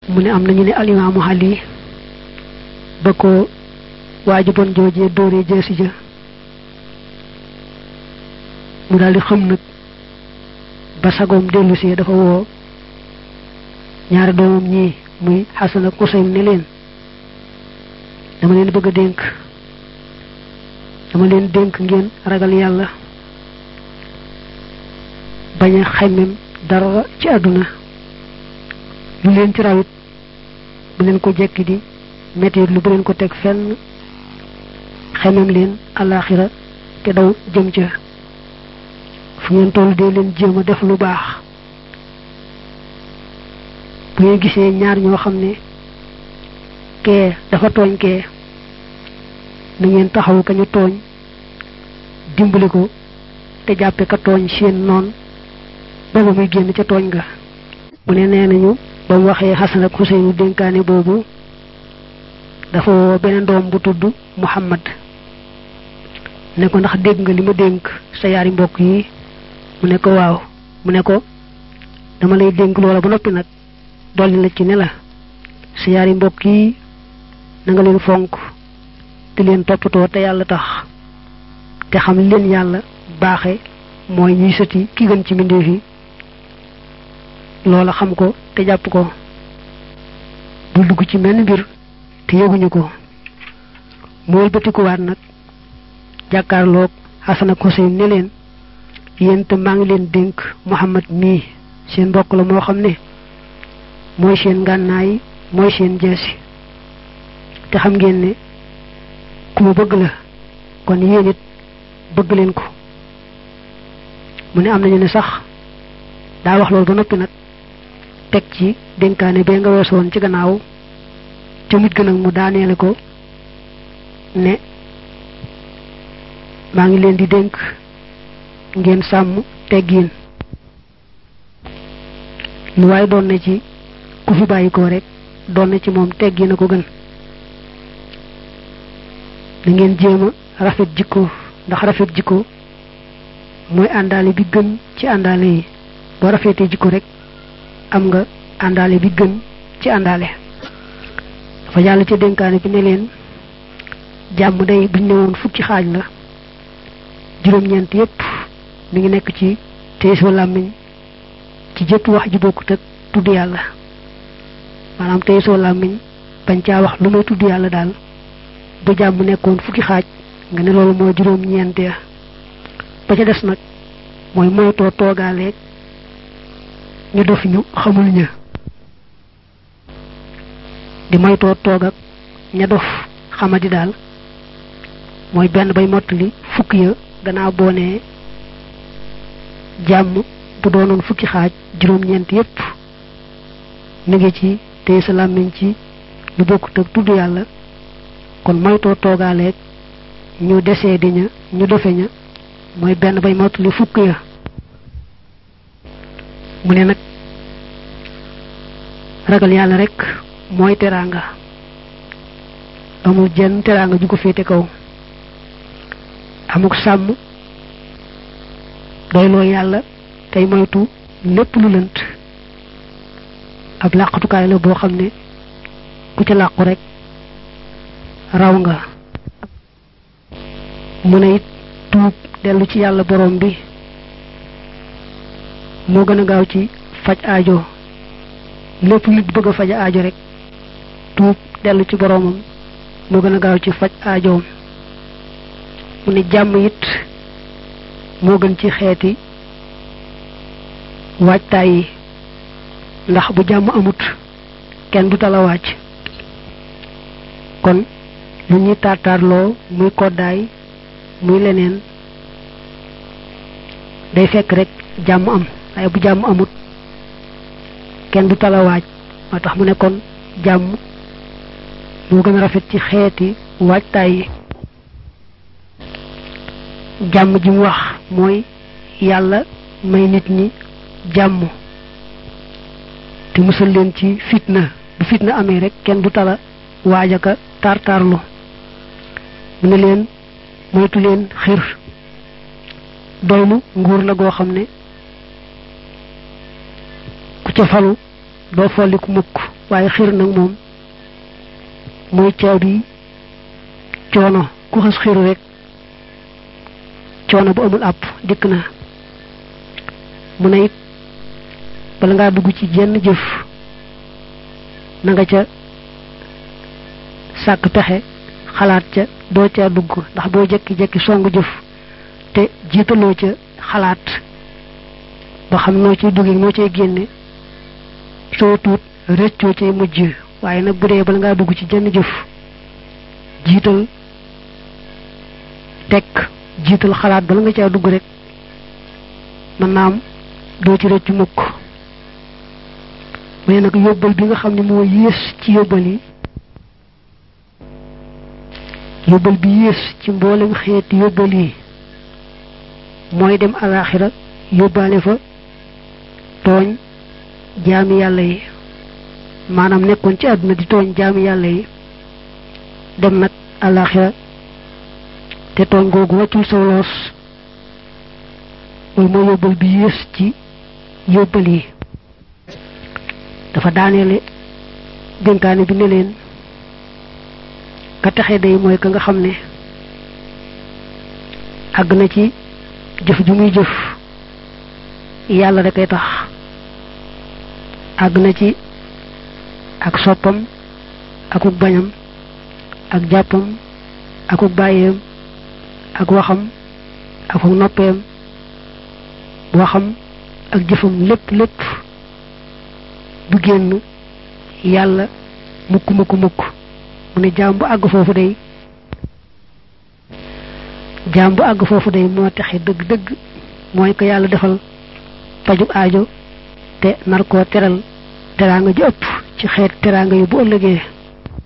mu ne am nañu ne alimaamu Ali ba ko waaju bon joojee dóoree jeesi ja mu daldi xam nag ba sagoom dellu si dafa woo ñaari doomam ñii muy Xasan ak Useyn ne leen dama leen bëgg a dénk dama leen dénk ngeen ragal yàlla bañ a xemmem dara ci àdduna lu leen ci rawit bu leen ko jekki di mettit lu bu leen ko teg fenn xemmem leen alaxira te daw jëm ca fu ngeen toll dee leen jéem a def lu baax bu ngeen gisee ñaar ñoo xam ne kee dafa tooñ kee na ngeen taxaw ka ñu tooñ dimbali ko te jàppe ka tooñ seen noon booba muy génn ca tooñ ga mu ne nee nañu ba mu waxee Xasan ak Xuseynu dénkaane boobu dafa woo beneen doom bu tudd Muhammad ne ko ndax dégg nga li ma dénk sa yaari mbokk yi mu ne ko waaw mu ne ko dama lay dénk loola ba noppi nag dolli la ci ne la sa yaari mbokk yi na nga leen fonk te leen toppatoo te yàlla tax te xam leen yàlla baaxe mooy ñuy sëti ki gën ci mbindeef yi loola xam ko te jàpp ko bul dugg ci menn mbir te yëguñu ko mooy bëtikuwaat nag jàkkaarloog Xasan ak Xuseyn ne leen yéen te maa ngi leen dénk Muhammad mii seen mbokk la moo xam ne mooy seen ngànnaay mooy seen jeesi te xam ngeen ne ku ma bëgg la kon yéen it bëgg leen ko mu ne am nañu ne sax daa wax loolu ba noppi nag teg ci dénkaane bee nga weesoon ci gannaaw ca mujj gën nag mu daaneele ko ne maa ngi leen di dénk ngeen sàmm teggiin lu waaye doon na ci ku fi bàyyi ko rek doon na ci moom teggiin a ko gën da ngeen jéem a rafet jikko ndax rafet jikko mooy àndaale bi gën ci àndaale yi boo rafetee jikko rek am nga àndaale bi gën ci àndaale dafa yàlla ca dénkaane bi ne leen jàmm day buñ ne woon fukki xaaj la juróom-ñeent yépp mi ngi nekk ci téye soo làmmiñ ci jëpp wax ji bokkut ak tudd yàlla maanaam téye soo làmmiñ bañ caa wax lu may tudd yàlla daal bu jàmm nekkoon fukki xaaj nga ne loolu mooy juróom-ñeent ya ba ca des nag mooy moytoo toogaaleeg ñu dof ñu xamul ña di moytoo toog ak ña dof xamadi daal mooy benn bay mottali fukk ya gannaaw boo nee jàmm bu doonoon fukki xaaj juróom-ñeent yépp mi ngi ci téye sa làmmiñ ci lu bokkut ak tudd yàlla kon moytoo toogaaleeg ñu desee di ña ñu dofe ña mooy benn bay mottali fukk ya mu ne nag ragal yàlla rek mooy teraanga amul jenn teraanga ju ko féete kaw amuk sàmm doyloo yàlla tey moytu lépp lu lënt ab làqatukaay la boo xam ne ku ca làqu rek raw nga mu ne it tuub dellu ci yàlla borom bi moo gën a gaaw ci faj aajo lépp nit bëgg a faj aajo rek tuub dellu ci boromam moo gën a gaaw ci faj aajoom mu ne jàmm it moo gën ci xeeti waajtaay yi ndax bu jàmm amut kenn du tala wàcc kon lu ñuy taataarloo muy koddaay muy leneen day fekk rek jàmm am waaye bu jàmm amut kenn du tala waaj moo tax mu ne kon jàmm moo gën a rafet ci xeeti waajtaay yi jàmm ji mu wax mooy yàlla may nit ñi jàmm te musal leen ci fitna bu fitna amee rek kenn du tala waajaka tartarlu mu ne leen moytu leen xir doylu nguur la goo xam ne ku ca falu doo folliku mukk waaye xir nag moom mooy caabi coono ku xas xiru rek coono bu amul àpp dikk na mu ne it bala ngaa dugg ci jenn jëf na nga ca sàkk pexe xalaat ca doo ca dugg ndax boo jekki-jekki song jëf te jiitaloo ca xalaat ba xam noo ciy duggee noo cay génne soo tuut rëccoo cay mujj waaye nag bu dee bala ngaa dugg ci jenn jëf jiital tekk jiital xalaat bala nga caa dugg rek mën naa am doo ci rëcc mukk mais nag yóbbal bi nga xam ne moo yées ci yóbbal yi yóbbal bi yées ci mboolem xeeti yóbbal yi mooy dem alaxira yóbbaale fa tooñ jaami yàlla yi maanaam nekkoon ci àdduna di tooñ jaami yàlla yi dem nag alaxira te tooñ googu wàccul saw loos mooy mooy yóbbal bi yées ci yóbbal yi dafa daaneele dénkaane bi ne leen ka taxe day mooy ka nga xam ne àgg na ci jëf ju muy jëf yàlla da koy tax àgg na ci ak soppam akuk bañam ak jàppam akuk bàyyeem ak waxam akuk noppeem waxam ak jëfam lépp lépp du génn yàlla mukk mukk mukk mu ne jaam bu àgg foofu day jaam bu àgg foofu day moo taxe dëgg dëgg mooy ko yàlla defal pajug aajo te nar koo teral teraanga ji ëpp ci xeet teraanga yi bu ëllëgee